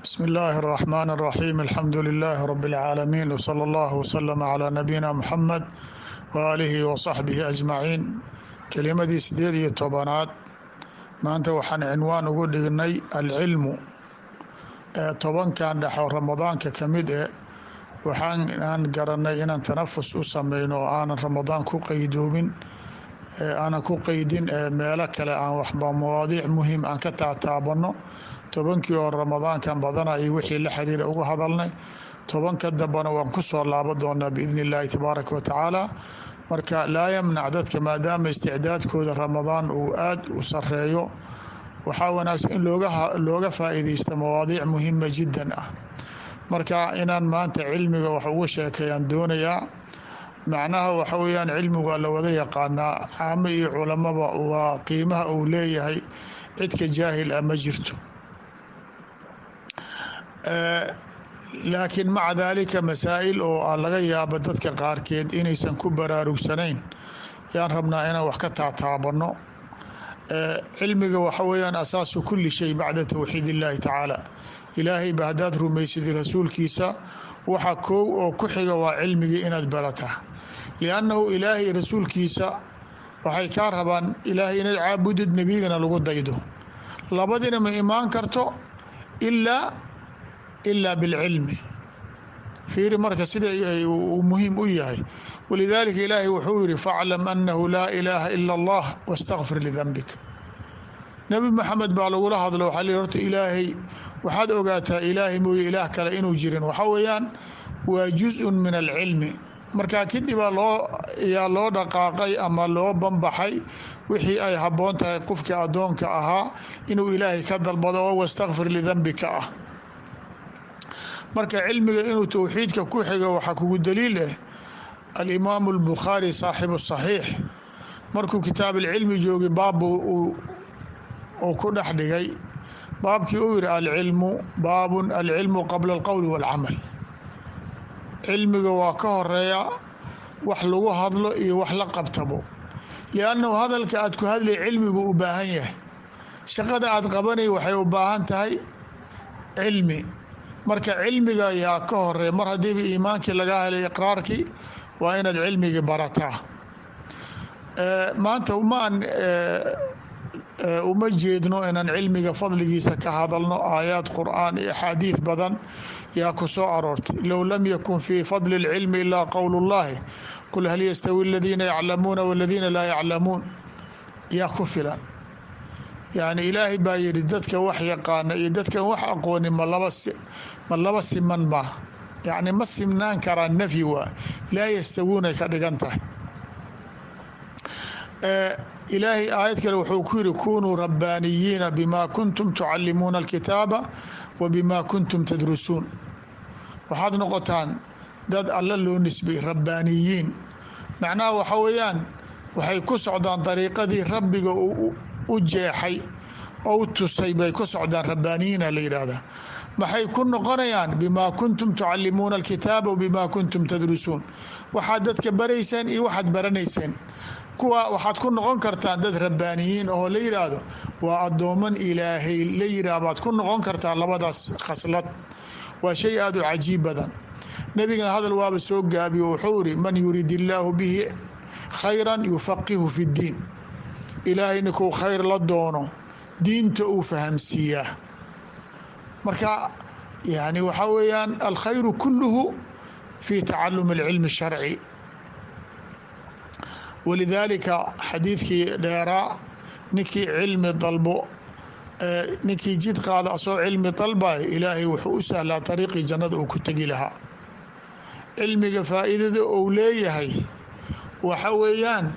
bsm اllahi الرحmn الرaxيm alxamdu لilh rb العaalamiin wslى اllah wslm عlى nabiyina mxamed waalihi wصaxbihi ajmaciin kelimadii sideed iyo tobanaad maanta waxaan cinwaan ugu dhignay alcilmu ee tobankan dhexo ramadaanka ka mid e waxaan garanay inaan tanafus u sameyno oo aanan ramadaan ku qeydoomin aanan ku qeydin meelo kale aan waxba mawaadiic muhim aan ka taataabano tobankii oo ramadaankan badana iyo wixii la xiriira uga hadalnay tobanka dambana waan ku soo laaban doonaa biidni illaahi tabaaraka wa tacaala marka laa yamnac dadka maadaama isticdaadkooda ramadaan uu aad u sareeyo waxaa wanaagsan in looga faa'iideysto mawaadiic muhima jiddan ah marka inaan maanta cilmiga wax uga sheekeeyaan doonayaa macnaha waxa weyaan cilmigu waa la wada yaqaanaa caamo iyo culamaba waa qiimaha uu leeyahay cidka jaahil ah ma jirto laakiin maca daalika masaa'il oo a laga yaabo dadka qaarkeed inaysan ku baraarugsanayn yaan rabnaa inaan wax ka taataabano cilmiga waxa weyaan asaasu kuli shay bacda towxiid illaahi tacaala ilaahayba haddaad rumaysid rasuulkiisa waxa koow oo ku xiga waa cilmigii inaad barataa liannahu ilaahay rasuulkiisa waxay kaa rabaan ilaahay inaad caabudid nebigana lagu daydo labadina ma imaan karto ilaa ilaa bilcilmi fiiri marka sida uu muhiim u yahay walidaalika ilaahay wuxuu yihi faclam annahu laa ilaaha ila allah wastakfir lidanbik nebi maxamed baa lagula hadlo waxaa li horta ilaahay waxaad ogaataa ilaahay mooye ilaah kale inuu jirin waxaa weeyaan waa juz-un min alcilmi markaa kadibaa loo yaa loo dhaqaaqay ama loo banbaxay wixii ay habboon tahay qofkii addoonka ahaa inuu ilaahay ka dalbado oo wastakfir lidanbika ah marka cilmiga inuu towxiidka ku xigo waxaa kugu daliil ah alimaamu albukhaari saaxibu saxiix markuu kitaab alcilmi joogay baabbu uu ku dhex dhigay baabkii uu yihi alcilmu baabun alcilmu qabla alqowli walcamal cilmiga waa ka horeeya wax lagu hadlo iyo wax la qabtabo liannahu hadalka aad ku hadlay cilmigu u baahan yahay shaqada aad qabanay waxay u baahan tahay cilmi marka cilmiga yaa ka horeeya mar haddiiba iimaankii laga helay iqraarkii waa inaad cilmigii barataa maanta umaan uma jeedno inaan cilmiga fadligiisa ka hadalno aayaad qur'aan iyo axaadiid badan yaa ku soo aroortay low lam yakun fii fadli اlcilmi ilaa qowl اllahi qul hal yastawi aladiina yaclamuuna waladiina laa yaclamuun yaa ku filan yani ilaahay baa yihi dadka wax yaqaana iyo dadkan wax aqooni ma laba ma laba siman ma yani ma simnaan karaa nafyi waa laa yastawuunay ka dhigan tahay ilaahay aayad kale wuxuu ku yihi kunuu rabbaaniyiina bima kuntum tucalimuuna alkitaaba wa bima kuntum tadrusuun waxaad noqotaan dad alla loo nisbay rabbaaniyiin macnaha waxa weeyaan waxay ku socdaan dariiqadii rabbiga u jeexay ou tusay bay ku socdaan rabbaaniyiina la yidhaahdaa maxay ku noqonayaan bimaa kuntum tucalimuuna alkitaaba wa bimaa kuntum tadrusuun waxaad dadka barayseen iyo waxaad baranayseen kuwa waxaad ku noqon kartaan dad rabbaaniyiin oo la yidhaahdo waa addooman ilaahay la yidhaah baad ku noqon kartaa labadaas khaslad waa shay aada u cajiib badan nebigana hadal waaba soo gaabiyo wuxuu iri man yurid illaahu bihi khayran yufaqihu fi ddiin ilaahay ninkuu khayr la doono diinta uu fahamsiiyaa marka yani waxaa weeyaan alkhayru kuluhu fi tacalumi alcilmi sharci walidaalika xadiidkii dheeraa ninkii cilmi dalbo ninkii jid qaada asoo cilmi dalbay ilaahay wuxuu u sahlaa dariiqii jannada uu ku tegi lahaa cilmiga faa'iidada uu leeyahay waxa weeyaan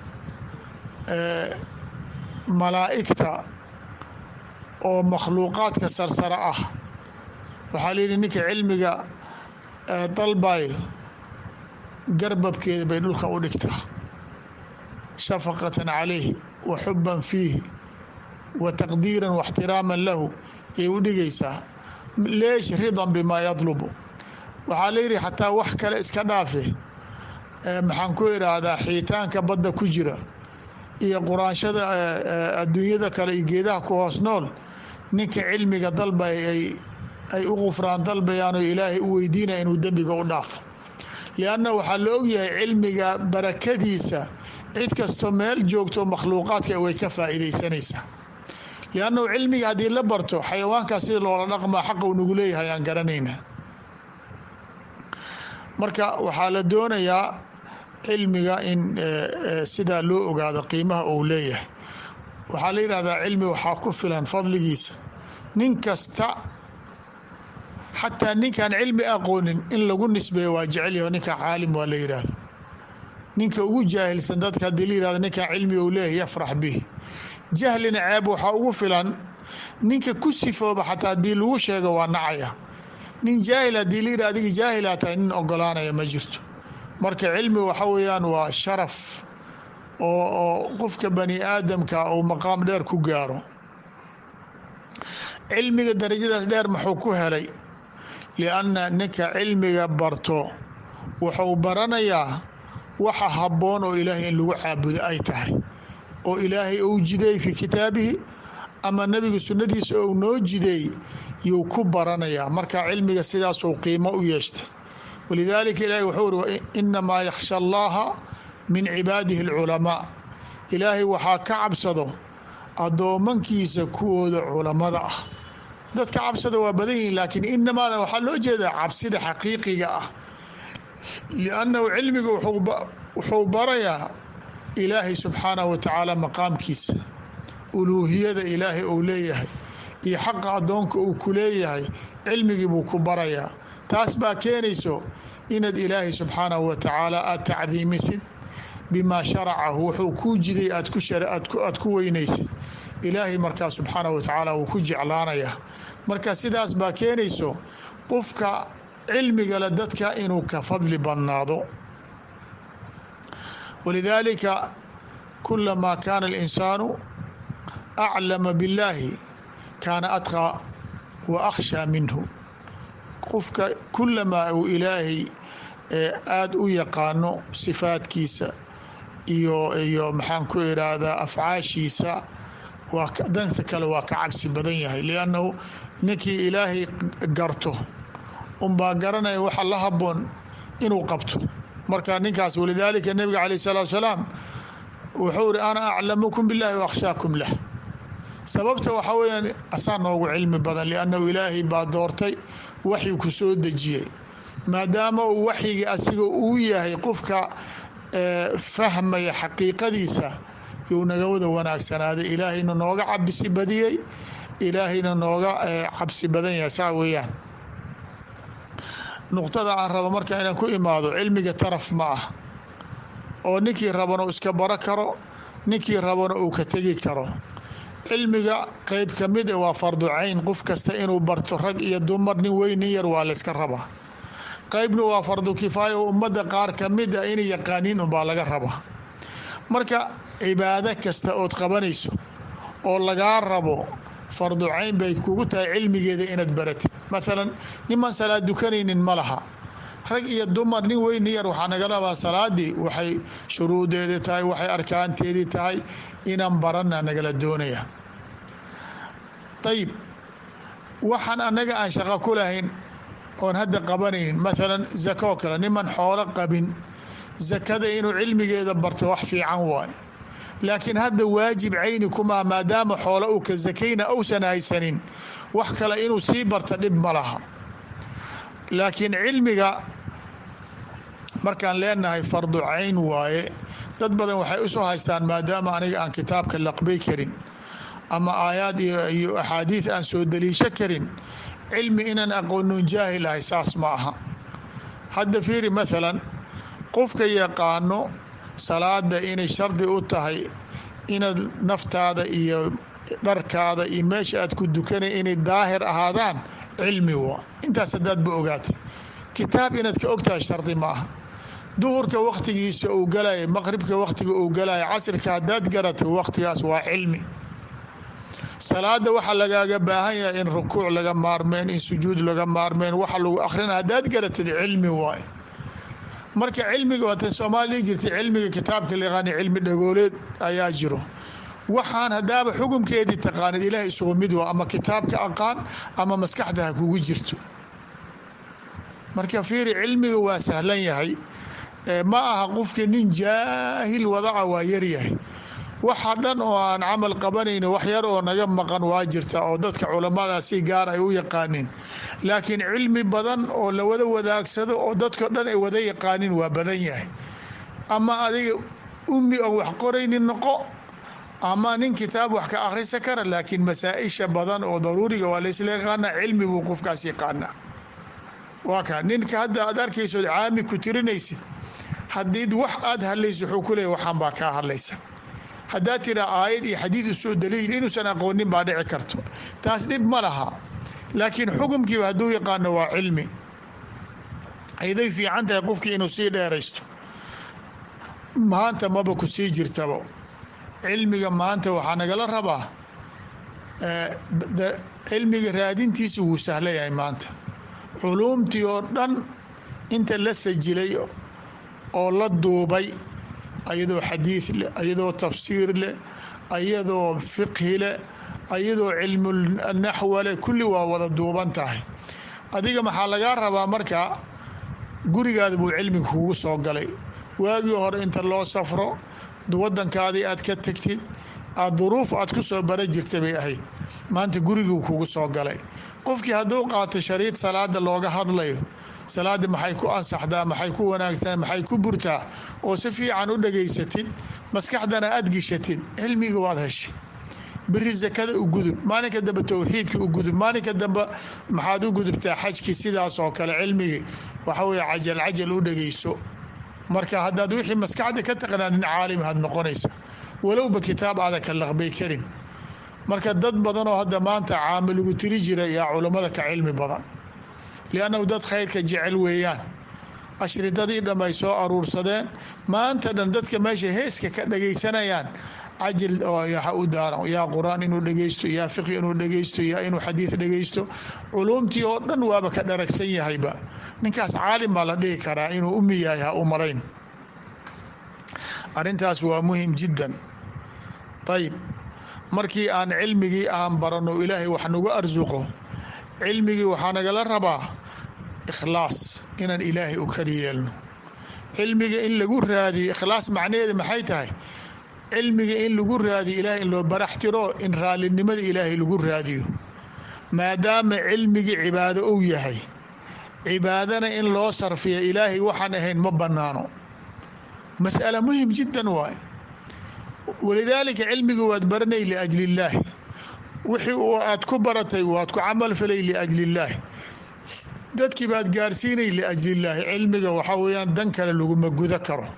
malaa'igta oo makhluuqaadka sarsare ah waxaa layihi ninka cilmiga dalbayo garbabkeeda bay dhulka u dhigtaa shafaqatan calayhi wa xuban fiihi wa taqdiiran waxtiraaman lahu yay u dhigaysaa leesh ridan bimaa yadlubu waxaa la yidhi xataa wax kale iska dhaafe maxaan ku idhaahdaa xiitaanka badda ku jira iyo quraanshada adduunyada kale iyo geedaha ku hoos nool ninka cilmiga dalba ay ay u qufraan dalbayaan oo ilaahay u weydiinaya inuu dembiga u dhaafo lianna waxaa la ogyahay cilmiga barakadiisa cid kastoo meel joogto makhluuqaadka way ka faa'iidaysanaysaa liannahu cilmiga haddii la barto xayawaankaas sida loola dhaqmaa xaqa uu nagu leeyahay aan garanaynaa marka waxaa la doonayaa cilmiga in sidaa loo ogaado qiimaha uu leeyahay waxaa la yidhahdaa cilmi waxaa ku filan fadligiisa nin kasta xataa ninkaan cilmi aqoonin in lagu nisbeeyo waa jecelyaho ninka caalim waa la yidhaahdo ninka ugu jaahilsan dadka haddii la yihahdo ninkaa cilmi uu leeyahay yafrax bih jahlina ceeb waxaa ugu filan ninka ku sifooba xataa haddii lagu sheego waa nacaya nin jaahil haddii la yidhah adiga jaahilaa tahay nin ogolaanaya ma jirto marka cilmi waxa weeyaan waa sharaf oo oo qofka bani aadamka uu maqaam dheer ku gaaro cilmiga darajadaas dheer muxuu ku helay lianna ninka cilmiga barto wuxuu baranayaa waxa habboon oo ilaahay in lagu caabudo ay tahay oo ilaahay uu jideey fii kitaabihi ama nebiga sunnadiisa ou noo jideey yuu ku baranayaa marka cilmiga sidaasuu qiimo u yeeshtay walidaalika ilaahay wuxuu uri inamaa yakhsha allaha min cibaadihi alculamaa ilaahay waxaa ka cabsado addoomankiisa kuwooda culammada ah dadka cabsada waa badan yihiin laakiin inamaada waxaa loo jeedaa cabsida xaqiiqiga ah liannahu cilmiga wuxuu barayaa ilaahay subxaanahu wa tacaala maqaamkiisa uluuhiyada ilaahay uu leeyahay iyo xaqa addoonka uu ku leeyahay cilmigii buu ku barayaa taas baa keenayso inaad ilaahay subxaanahu wa tacaala aada tacdiimisid bimaa sharacahu wuxuu kuu jiday aad ku weynaysid ilaahay markaa subxaanahu wa tacaala wuu ku jeclaanayaa marka sidaas baa keenayso qofka cilmigale dadka inuu ka fadli badnaado walidaalika kulamaa kaana alinsaanu aclama billaahi kaana adqaa wa akhshaa minhu qofka kulamaa uu ilaahay aada u yaqaano sifaadkiisa iyo iyo maxaan ku iraahdaa afcaashiisa waa danta kale waa ka cabsi badan yahay liannahu ninkii ilaahay garto unbaa garanaya waxa la haboon inuu qabto marka ninkaas walidaalika nebiga calayh salaatu salaam wuxuu iri ana aclamukum billahi waakhshaakum lah sababta waxaa weyaan asaa noogu cilmi badan liannahu ilaahay baa doortay waxyi ku soo dejiyey maadaama uu waxyigii asiga uu yahay qofka fahmaya xaqiiqadiisa yuu naga wada wanaagsanaaday ilaahayna nooga cabsi badiyey ilaahayna nooga cabsi badan yahay saa weeyaan nuqtada aan rabo marka inaan ku imaado cilmiga taraf ma ah oo ninkii rabana uu iska baro karo ninkii rabana uu ka tegi karo cilmiga qeyb ka mid waa fardu cayn qof kasta inuu barto rag iyo dumar nin weyn nin yar waa layska rabaa qeybna waa fardu kifaaya oo ummadda qaar ka mid a inay yaqaaniin unbaa laga rabaa marka cibaado kasta ood qabanayso oo lagaa rabo fardu cayn bay kugu tahay cilmigeeda inaad baratid maalan niman salaad dukanaynin ma laha rag iyo dumar nin weyn nin yar waxaa naga rabaa salaadii waxay shuruudeedii tahay waxay arkaanteedii tahay inaan barana nagala doonaya ayib waxaan annaga aan shaqo ku lahayn oon hadda qabanaynin maalan zako kale niman xoolo qabin zakada inuu cilmigeeda barto wax fiican waayo laakiin hadda waajib cayni kumaa maadaama xoolo uu ka zakayna uusan haysanin wax kale inuu sii barto dhib ma laha laakiin cilmiga markaan leenahay fardu cayn waaye dad badan waxay usoo haystaan maadaama aniga aan kitaabka laqbay karin ama aayaad iyo axaadiid aan soo daliisho karin cilmi inaan aqoonon jaahil ahay saas ma aha hadda fiiri maalan qofka yaqaano salaada inay shardi u tahay inaad naftaada iyo dharkaada iyo meesha aad ku dukanay inay daahir ahaadaan cilmi waa intaas haddaadba ogaatay kitaab inaad ka ogtahay shardi ma aha duhurka wakhtigiisa uu galaya maqribka wakhtiga uu galaya casrika haddaad garatay wakhtigaas waa cilmi salaada waxaa lagaaga baahan yahay in rukuuc laga maarmeen in sujuud laga maarmeen waxa lagu akhrina haddaad garatid cilmi waaye marka cilmiga waatan soomaaliya jirtay cilmiga kitaabka layaqaani cilmi dhagooleed ayaa jiro waxaan haddaaba xukumkeedii taqaanid ilaah isugu mid waa ama kitaabka aqaan ama maskaxda ha kugu jirto marka fiiri cilmiga waa sahlan yahay ma aha qofkii nin jaahil wadaca waa yaryahay waxa dhan oo aan camal qabanayni wax yar oo naga maqan waa jirta oo dadka culamada si gaar ay u yaqaaniin laakiin cilmi badan oo la wada wadaagsado oo dadko dhan ay wada yaqaaniin waa badan yahay ama adiga ummi oon wax qoraynin noqo ama nin kitaab wax ka akhrisa kara laakiin masaa-isha badan oo daruuriga waa laysla yaqaana cilmi buu qofkaas yaqaana waa ka ninka hadda aad arkaysood caami ku tirinaysid haddii wax aad hadlayso wuxuu ku leeya waxaan baa kaa hadlaysa haddaad tiraa aayad iyo xadiid usoo daliil inuusan aqoonin baa dhici karto taas dhib ma laha laakiin xukumkiiba hadduu yaqaano waa cilmi ayday fiican tahay qofkii inuu sii dheeraysto maanta maba ku sii jirtabo cilmiga maanta waxaa nagala rabaa cilmiga raadintiisa wuu sahla yahay maanta culuumtii oo dhan inta la sajilay oo la duubay ayadoo xadiid leh ayadoo tafsiir leh ayadoo fiqhi leh ayadoo cilmu naxwa leh kulli waa wada duuban tahay adiga maxaa lagaa rabaa marka gurigaada buu cilmiga kugu soo galay waagii hore inta loo safro wadankaadii aad ka tegtid aad duruuf aad ku soo bara jirta bay ahayd maanta guriguu kugu soo galay qofkii hadduu qaato shariid salaada looga hadlayo salaada maxay ku ansaxdaa maxay ku wanaagsan maxay ku burtaa oo si fiican u dhageysatid maskaxdana aad gishatid cilmiga waad heshay beri sakada u gudub maalinka dambe towxiidka u gudub maalinka dambe maxaad u gudubtaa xajkii sidaas oo kale cilmigii waxa weye cajal cajal u dhageyso marka haddaad wixii maskaxda ka taqnaadin caalim had noqonaysa walowba kitaab aada ka laqbay karin marka dad badanoo hadda maanta caamilugu tiri jira yaa culammada ka cilmi badan liannahu dad khayrka jecel weeyaan ashridadii dham ay soo aruursadeen maanta dhan dadka meesha heeska ka dhagaysanayaan cajil ha u daaran yaa qur-aan inuu dhegeysto yaa fiqi inuu dhegeysto yaa inuu xadiid dhegeysto culuumtii oo dhan waaba ka dharagsan yahayba ninkaas caalim baa la dhihi karaa inuu umi yahay ha u malayn arrintaas waa muhim jiddan ayib markii aan cilmigii aan baranno ilaahay wax nagu arsuqo cilmigii waxaa nagala rabaa ikhlaas inaan ilaahay u kali yeelno cilmiga in lagu raadiyo ikhlaas macnaheeda maxay tahay cilmiga in lagu raadiyo ilahay in loo barax tiro in raallinimada ilaahay lagu raadiyo maadaama cilmigii cibaado ou yahay cibaadana in loo sarfiya ilaahay waxaan ahayn ma bannaano mas'ala muhim jiddan waay walidaalika cilmiga waad baranay liajli illaahi wixii uu aad ku baratay waad ku camal falay liajli illaahi dadkii baad gaarsiinay liajli illaahi cilmiga waxaa weeyaan dan kale laguma guda karo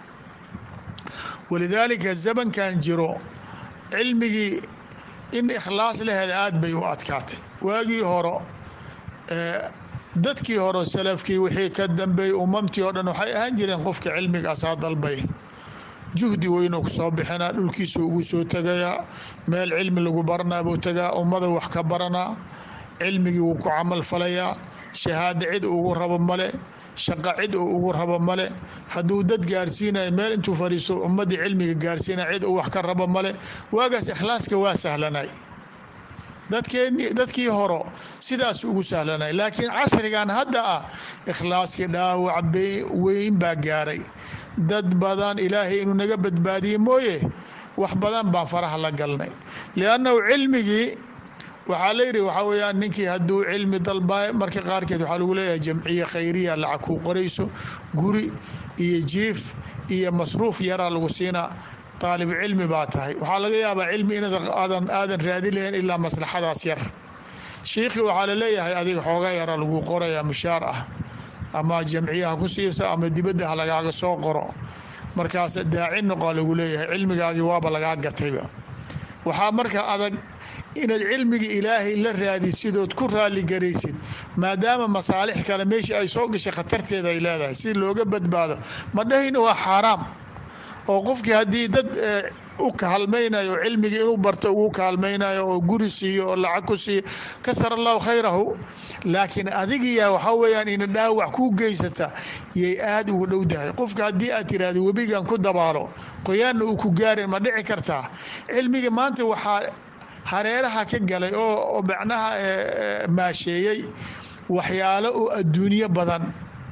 walidaalika zamankan jiro cilmigii in ikhlaas laheeda aad bay u adkaatay waagii horo dadkii hore salafkii wixii ka dambeeyey umamtii oo dhan waxay ahaan jireen qofka cilmiga asaa dalbay juhdi weynuu ku soo bixinaa dhulkiisu ugu soo tegayaa meel cilmi lagu baranaa buu tegaa ummada wax ka baranaa cilmigii wuu ku camal falayaa shahaado cid ugu rabo male shaqo cid uu ugu rabo male hadduu dad gaarsiinayo meel intuu fadhiisto ummadii cilmiga gaarsiinaya cid uu wax ka rabo male waagaas ikhlaaska waa sahlanay dadkeen dadkii horo sidaas ugu sahlanay laakiin casrigan hadda ah ikhlaaskii dhaawac weyn baa gaaray dad badan ilaahay inuu naga badbaadiye mooye wax badan baan faraha la galnay liannahu cilmigii waxaa layidhi waxaa weyaan ninkii hadduu cilmi dalbaayo marka qaarkeed waxaa lagu leeyahay jamciye khayriya lacag kuu qorayso guri iyo jiif iyo masruuf yaraa lagu siinaa aalib cilmi baa tahay waxaa laga yaabaa cilmi inaadan aadan raadi lahayn ilaa maslaxadaas yar shiikhii waxaa laleeyahay adiga xooga yara lagu qorayaa mushaar ah ama jamciyaha ku siisa ama dibadda ha lagaaga soo qoro markaas daaci noqo lagu leeyahay cilmigaagii waaba lagaa gatayba waxaa marka adag inaad cilmiga ilaahay la raadisidood ku raaligaraysid maadaama masaalix kale meeshii ay soo gashay khatarteeda ay leedahay si looga badbaado ma dhahayna waa xaaraam oo qofkii haddii dad u kaalmaynayo oo cilmigii inuu barto ugu kaalmaynayo oo guri siiyo oo lacag ku siiyo kahar allahu khayrahu laakiin adigiya waxaa weyaan ina dhaawac ku geysata yay aada ugu dhowdahay qofka haddii aad tiraahdo webigan ku dabaalo qoyaanna uu ku gaarin ma dhici kartaa cilmiga maanta waxaa hareeraha ka galay oo macnaha maasheeyey waxyaalo oo adduunyo badan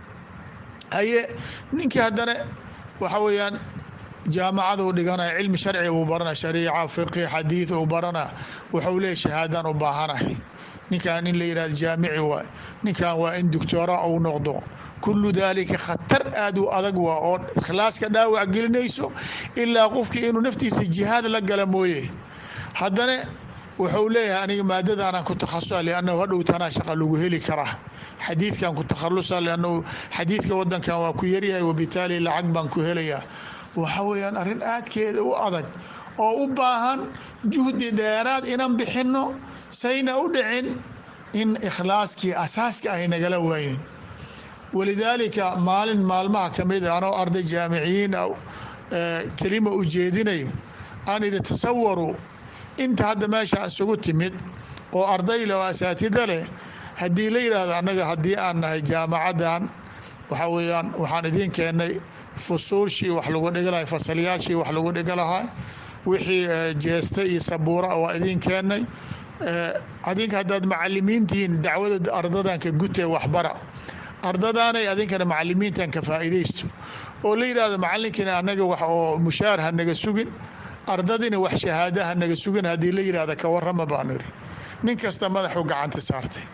haye ninkii haddana waxa weeyaan jaamacada u dhiganaya cilmi sharci uu barana shariica fiqi xadiid uu barana wuxuu leeyahy shahaadaan u baahanahay ninkan in la yihahdo jaamici waay ninkan waa in doctoora uu noqdo kullu daalika khatar aad u adag waa oo ikhlaaska dhaawac gelinayso ilaa qofkii inuu naftiisa jihaad la gala mooye haddana wuxuu leeyahay aniga maadadaanaan ku takhasusa liannahu hadhow tanaa shaqa lagu heli karaa xadiidkan ku takhalusa liannahu xadiidka wadankan waa ku yaryahay wabitaali lacag baan ku helayaa waxa weeyaan arrin aadkeeda u adag oo u baahan juhdi dheeraad inan bixinno sayna u dhicin in ikhlaaskii asaaska ay nagala waynin walidaalika maalin maalmaha ka mid a anoo arday jaamiciyiin kelima u jeedinayo aan idhi tasawaru inta hadda meesha isugu timid oo arday leh oo asaatida leh haddii la yidhaahdo annaga haddii aan nahay jaamacaddan waxa weeyaan waxaan idiin keennay fusuulshii wax lagu dhiga lahay fasalyaashii wax lagu dhiga lahaa wixii jeesta iyo sabuura waa idiin keennay adinka haddaad macalimiintihiin dacwada ardadan ka gutee waxbara ardadaanay adinkana macalimiintan ka faa'iidaysto oo la yidhahdo macalinkina annaga wax oo mushaar ha naga sugin ardadina wax shahaada ha naga sugin haddii la yidhahda ka warrama baan iri nin kasta madaxuu gacanta saartay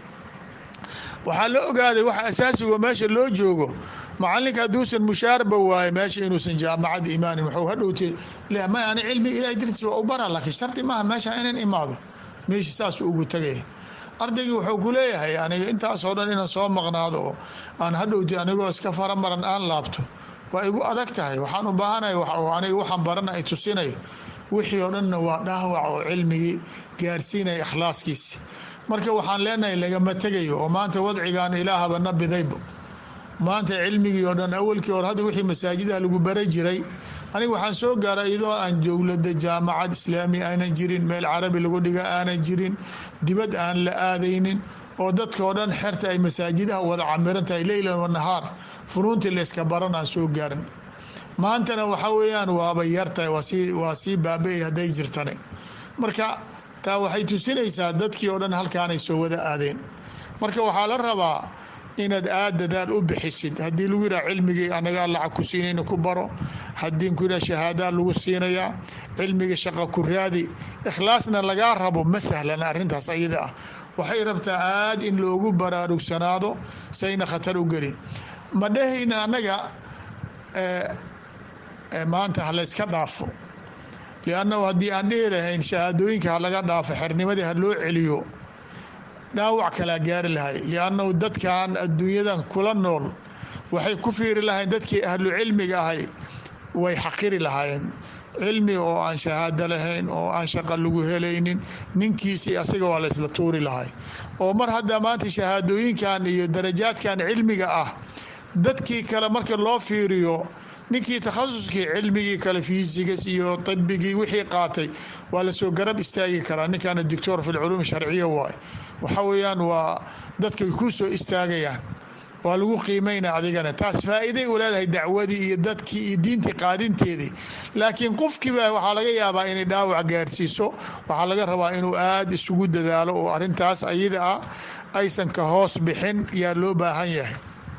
waxaa la ogaaday waxa asaasigo meesha loo joogo macalinka hadduusan mushaarba waaye meesha inuusan jaamacad imaanin wuxuu hadhowte ma ani cilmiga ilahay dartiis waa u bara laakiin shardi maaha meesha inan imaado meesha saasuu ugu tagaya ardaygii wuxuu ku leeyahay aniga intaasoo dhan inaan soo maqnaado oo aan hadhowti anigoo iska faramaran aan laabto waa igu adag tahay waxaan u baahanahay aniga waxaan barana ay tusinayo wixii oo dhanna waa dhaawac oo cilmigii gaarsiinaya ikhlaaskiisi marka waxaan leenahay lagama tegayo oo maanta wadcigan ilaahaba na bidayba maanta cilmigii oo dhan awalkii hore hadda wixii masaajidaha lagu bara jiray aniga waxaan soo gaaray iyadoo aan dowladda jaamacad islaami aanan jirin meel carabi lagu dhiga aanan jirin dibad aan la aadaynin oo dadka oo dhan xerta ay masaajidaha wada camiran tahay leylan wanahaar funuuntii layska baran aan soo gaarin maantana waxaa weeyaan waaba yartahay waa sii baaba-ay hadday jirtane marka taa waxay tusinaysaa dadkii oo dhan halkaanay soo wada aadeen marka waxaa la rabaa inaad aad dadaal u bixisid haddii lagu yidhaha cilmigii anagaa lacag ku siinayna ku baro haddii ku yidhaha shahaadaa lagu siinayaa cilmiga shaqa ku raadi ikhlaasna lagaa rabo ma sahlana arrintaas ayada ah waxay rabtaa aad in loogu baraarugsanaado sayna khatar u gelin ma dhehayna annaga maanta ha layska dhaafo liannahu haddii aan dhihi lahayn shahaadooyinka ha laga dhaafo xernimadii ha loo celiyo dhaawac kalaa gaari lahay liannahu dadkan adduunyadan kula nool waxay ku fiiri lahayn dadkii ahlu cilmiga ahay way xaqiri lahaayeen cilmi oo aan shahaado lahayn oo aan shaqa lagu helaynin ninkiisii asaga waa laysla tuuri lahay oo mar hadda maanta shahaadooyinkan iyo darajaadkan cilmiga ah dadkii kale marka loo fiiriyo ninkii takhasuskii cilmigii kale fiisigas iyo طibigii wixii qaatay waa lasoo garab istaagi karaa ninkaana doctor fi lculuum sharciya waay waxa weeyaan waa dadka way ku soo istaagayaan waa lagu qiimayna adigana taas faa'iiday u leedahay dacwadii iyo dadkii iyo diintii qaadinteedii laakiin qofkiiba waxaa laga yaabaa inay dhaawac gaarsiiso waxaa laga rabaa inuu aada isugu dadaalo oo arintaas ayada ah aysan ka hoos bixin yaa loo baahan yahay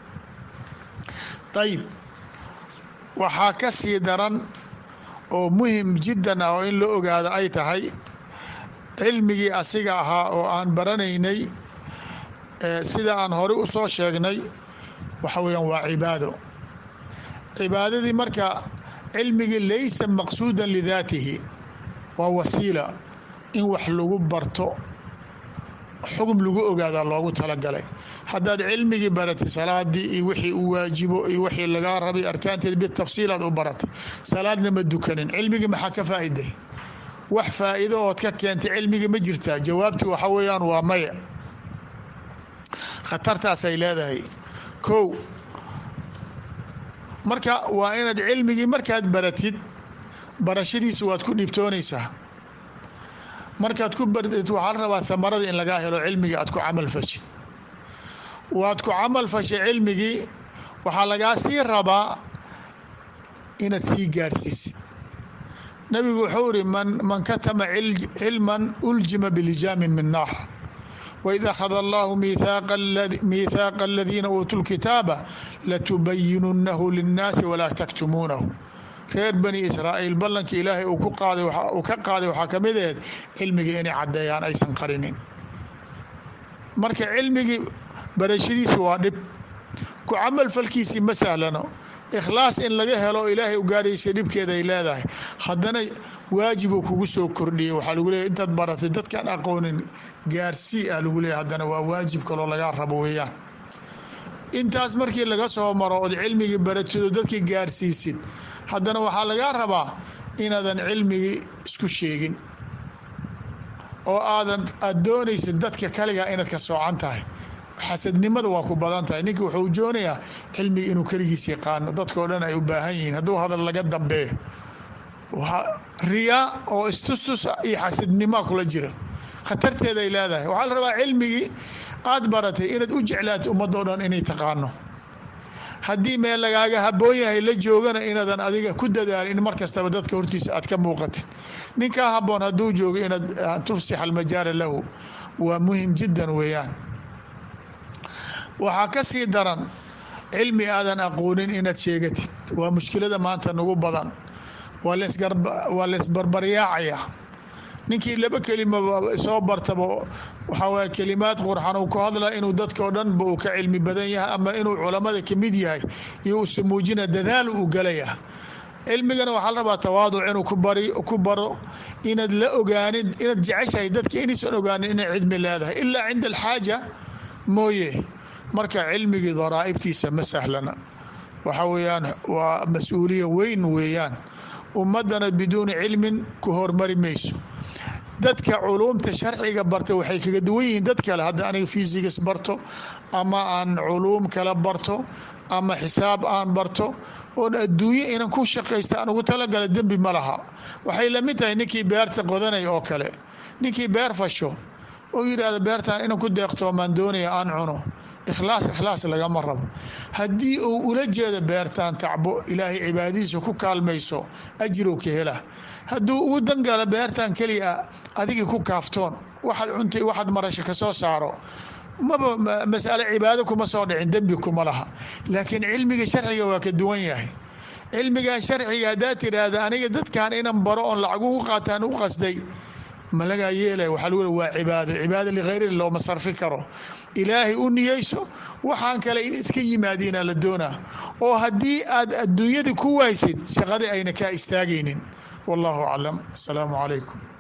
ayib waxaa ka sii daran oo muhim jiddan ah oo in la ogaado ay tahay cilmigii asiga ahaa oo aan baranaynay sida aan hore u soo sheegnay waxa weeyaan waa cibaado cibaadadii marka cilmigii laysa maqsuudan lidaatihi waa wasiila in wax lagu barto xugum lagu ogaadaa loogu talagalay haddaad cilmigii baratay salaadii iyo wixii u waajibo iyo wixii lagaa rabay arkaanteed bitafsiilaad u baratay salaadna ma dukanin cilmigii maxaa ka faa'iday wax faa'iido ood ka keentay cilmigii ma jirtaa jawaabtii waxa weeyaan waa maya khatartaasay leedahay kow marka waa inaad cilmigii markaad baratid barashadiisa waad ku dhibtoonaysaa markaad ku baratid waxaa la rabaa hamarada in lagaa helo cilmiga aad ku camal fashid waad ku camal fashay cilmigii waxaa lagaa sii rabaa inaad sii gaarsiisid nabigu wuxuu iri man katama cilman uljima bilijaamin min naar waid akhada allahu miithaaqa aladiina uutuu lkitaaba latubayinunahu linnaasi walaa taktumuunahu reer bani israa'iil ballankii ilaahay uu ka qaaday waxaa ka mid aheed cilmigii inay caddeeyaan aysan qarinin marka cilmigii barashadiisi waa dhib ku camal falkiisii ma sahlano ikhlaas in laga helo ilaahay u gaaraysa dhibkeeda ay leedahay haddana waajibuu kugu soo kordhiyey waxaa lagu leeyahy intaad baratay dadkaan aqoonin gaarsii ah lagu leeyahy haddana waa waajib kaloo lagaa rabo weeyaan intaas markii laga soo maro ood cilmigii baratido dadkii gaarsiisid haddana waxaa lagaa rabaa inaadan cilmigii isku sheegin oo aadan aada doonaysid dadka kaligaa inaad ka soocan tahay xasadnimada waa ku badan tahay ninki wuxuu joonayaa cilmiga inuu keligiis yaqaano dadkao dhan ay u baahan yihiin hadduu hadal laga dambeeyo riyaa oo istustus iyo xasadnimaa kula jira khatarteeday leedahay waxaa la rabaa cilmigii aad baratay inaad u jeclaata ummadoo dhan inay taqaano haddii meel lagaaga haboon yahay la joogana inaadan adiga ku dadaalin in mar kastaba dadka hortiisa aad ka muuqatid ninkaa haboon hadduu joogo inaad tufsix almajaala lahu waa muhim jiddan weeyaan waxaa ka sii daran cilmi aadan aqoonin inaad sheegatid waa mushkilada maanta nagu badan waa laysbarbaryaacaya ninkii laba kelima soo bartaba waxaa waye kelimaad qurxan uu ku hadla inuu dadkao dhanba uu ka cilmi badan yahay ama inuu culammada kamid yahay iyo usa muujina dadaal uu galaya cilmigana waxaa la rabaa tawaaduc inuu ku baro inaad la ogaanin inaad jeceshahay dadka inaysan ogaanin inay cilmi leedahay ilaa cinda alxaaja mooye marka cilmigii daraa'ibtiisa ma sahlana waxa weeyaan waa mas-uuliya weyn weeyaan ummadana biduuni cilmin ku hormari mayso dadka culuumta sharciga barta waxay kaga duwan yihiin dad kale hadda aniga fysics barto ama aan culuum kala barto ama xisaab aan barto oon adduunye inan ku shaqaysta aan ugu talagala dembi ma laha waxay lamid tahay ninkii beerta qodanay oo kale ninkii beer fasho oo yidhaahda beertaan inan ku deeqtoomaan doonaya aan cuno ikhlaas ikhlaas lagama rabo haddii uu ula jeedo beertaan tacbo ilaahay cibaadadiisa ku kaalmayso ajrow ka hela hadduu ugu dangalo beertaan keliya adigii ku kaaftoon waxaad cuntay waxaad marasho ka soo saaro maba masale cibaado kuma soo dhicin dembi kuma laha laakiin cilmiga sharciga waa ka duwan yahay cilmigan sharciga haddaad tiraahda aniga dadkan inan baro oon lacag ugu qaataan u qasday ma lagaa yeelay waxaa lagu le waa cibaado cibaado likhayri looma sarfi karo ilaahay u niyeyso waxaan kale in iska yimaadiina la doonaa oo haddii aad adduunyada ku waysid shaqadii ayna kaa istaagaynin wallahu aclam asalaamu calaykum